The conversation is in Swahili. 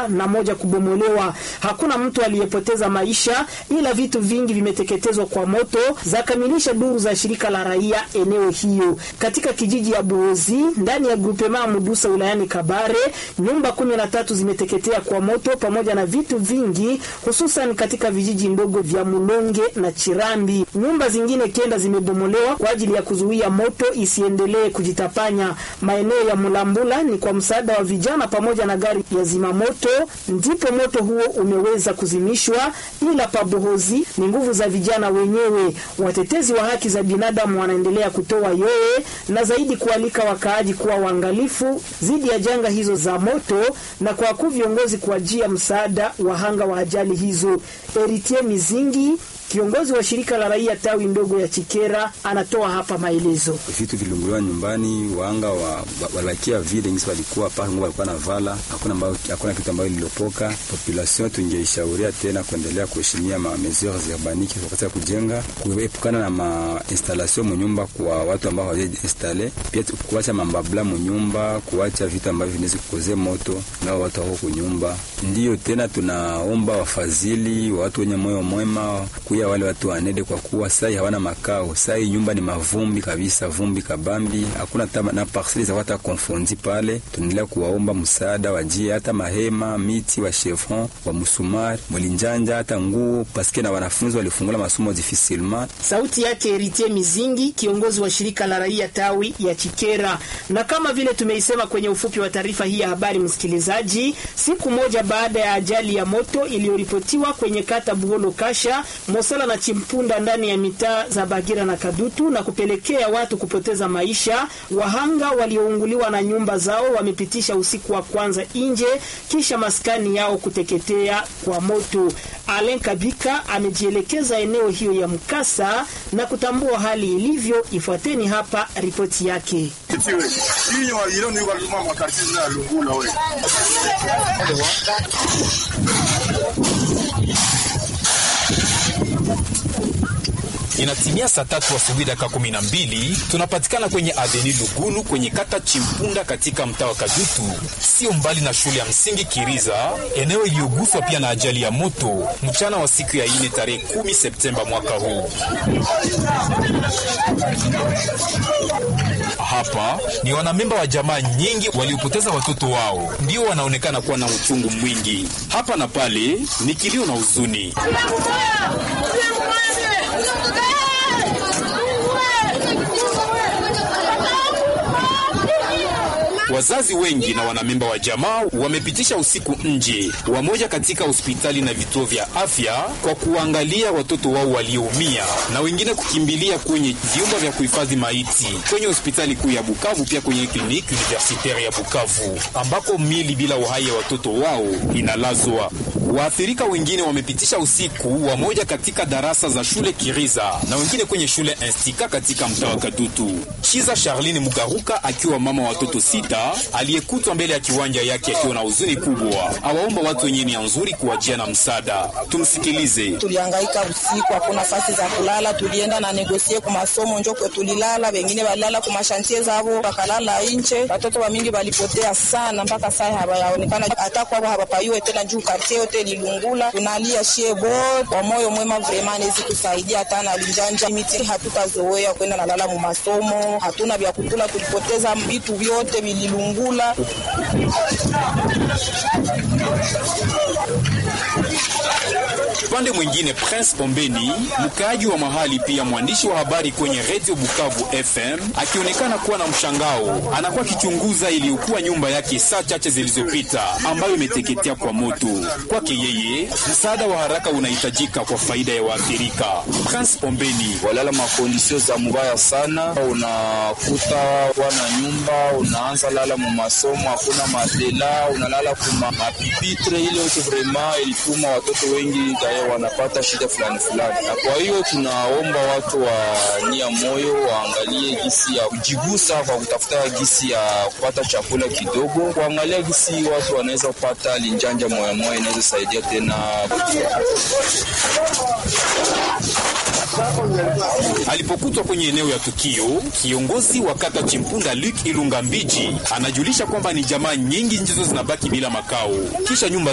kuungua na moja kubomolewa. Hakuna mtu aliyepoteza maisha, ila vitu vingi vimeteketezwa kwa moto, zakamilisha duru za shirika la raia eneo hiyo. Katika kijiji ya Buozi ndani ya grupema Mudusa wilayani Kabare, nyumba kumi na tatu zimeteketea kwa moto pamoja na vitu vingi, hususan katika vijiji ndogo vya Mulonge na Chirambi. Nyumba zingine kenda zimebomolewa kwa ajili ya kuzuia moto isiendelee kujitapanya. Maeneo ya Mulambula ni kwa msaada wa vijana pamoja na gari ya zimamoto ndipo moto huo umeweza kuzimishwa, ila pabohozi ni nguvu za vijana wenyewe. Watetezi wa haki za binadamu wanaendelea kutoa yoe na zaidi kualika wakaaji kuwa waangalifu dhidi ya janga hizo za moto na kwa wakuu viongozi kuajia msaada wahanga wa ajali hizo. Eritie Mizingi Kiongozi wa shirika la raia tawi ndogo ya Chikera anatoa hapa maelezo. Vitu vilunguliwa nyumbani, wanga wa, walakia vile ngisi walikuwa paka nguo walikuwa na vala, hakuna ambao hakuna kitu ambayo lililopoka. Population tungeishauria tena kuendelea kuheshimia ma mesures urbaniques wakati ya kujenga, kuepukana na ma installation munyumba kwa watu ambao hawaje installe, pia kuacha mambabla munyumba, kuacha vitu ambavyo vinaweza kukoze moto nao watu wako kunyumba. Ndiyo tena tunaomba wafadhili, watu wenye moyo mwema kuya wale watu wanede kwa kuwa sai hawana makao. Sai nyumba ni mavumbi kabisa, vumbi kabambi, hakuna tama na parcelle za wata konfondi pale. Tunaendelea kuwaomba msaada wajie hata mahema, miti wa chevron, wa musumari, mwilinjanja, hata nguo paske na wanafunzi walifungula masomo difficilement. Sauti yake Eritie Mizingi, kiongozi wa shirika la raia tawi ya Chikera. Na kama vile tumeisema kwenye ufupi wa taarifa hii ya habari, msikilizaji, siku moja baada ya ajali ya moto iliyoripotiwa kwenye kata Buholo Kasha Mosala na Chimpunda ndani ya mitaa za Bagira na Kadutu na kupelekea watu kupoteza maisha. Wahanga waliounguliwa na nyumba zao wamepitisha usiku wa kwanza nje kisha maskani yao kuteketea kwa moto. Alen Kabika amejielekeza eneo hiyo ya mkasa na kutambua hali ilivyo. Ifuateni hapa ripoti yake. Inatimia saa tatu asubuhi dakika kumi na mbili tunapatikana kwenye aveni Lugulu kwenye kata Chimpunda katika mtaa wa Kadutu, sio mbali na shule ya msingi Kiriza, eneo iliyoguswa pia na ajali ya moto mchana wa siku ya ine tarehe kumi Septemba mwaka huu. Hapa ni wanamemba wa jamaa nyingi waliopoteza watoto wao, ndio wanaonekana kuwa na uchungu mwingi. Hapa na pale ni kilio na huzuni. Wazazi wengi na wanamemba wa jamaa wamepitisha usiku nje, wamoja katika hospitali na vituo vya afya kwa kuangalia watoto wao walioumia, na wengine kukimbilia kwenye vyumba vya kuhifadhi maiti kwenye hospitali kuu ya Bukavu, pia kwenye kliniki universitaire ya Bukavu ambako mili bila uhai ya watoto wao inalazwa. Waathirika wengine wamepitisha usiku, wamoja katika darasa za shule Kiriza na wengine kwenye shule Instika katika mtaa wa Kadutu. Chiza Charline Mugaruka akiwa mama wa watoto sita aliyekutwa mbele ya kiwanja yake akiwa na huzuni kubwa, awaomba watu wenye nia nzuri kuwajia na msaada. Tumsikilize. Tulihangaika usiku, hakuna nafasi za kulala, tulienda na negosie ku masomo njoko tulilala, wengine walala ku mashantie zao wakalala nje. Watoto wa mingi walipotea sana, mpaka saa hawayaonekana hata kwao hawapayue tena, juu kartie yote lilungula. Tunalia shebo kwa moyo mwema, vrema nezi kusaidia hata na linjanja miti, hatutazoea kwenda nalala mu masomo, hatuna vya kukula, tulipoteza vitu vyote vililungula. Upande mwingine, Prince Ombeni, mkaaji wa mahali pia mwandishi wa habari kwenye Radio Bukavu FM, akionekana kuwa na mshangao, anakuwa akichunguza iliyokuwa nyumba yake saa chache zilizopita ambayo imeteketea kwa moto. Kwake yeye, msaada wa haraka unahitajika kwa faida ya waathirika. Prince Ombeni: walala makondisio za mubaya sana, unakuta wana nyumba, unaanza lala mu masomo, hakuna matela, unalala kuma mapipitre, ile yote vrema ilituma watoto wengi kaya wanapata shida fulani fulani, na kwa hiyo tunaomba watu wa nia moyo waangalie gisi ya kujigusa kwa kutafuta gisi ya kupata chakula kidogo, kuangalia gisi watu wanaweza kupata linjanja moya moya, inaweza saidia tena Alipokutwa kwenye eneo ya tukio, kiongozi wa kata Chimpunda Luke Ilunga Mbiji anajulisha kwamba ni jamaa nyingi ndizo zinabaki bila makao kisha nyumba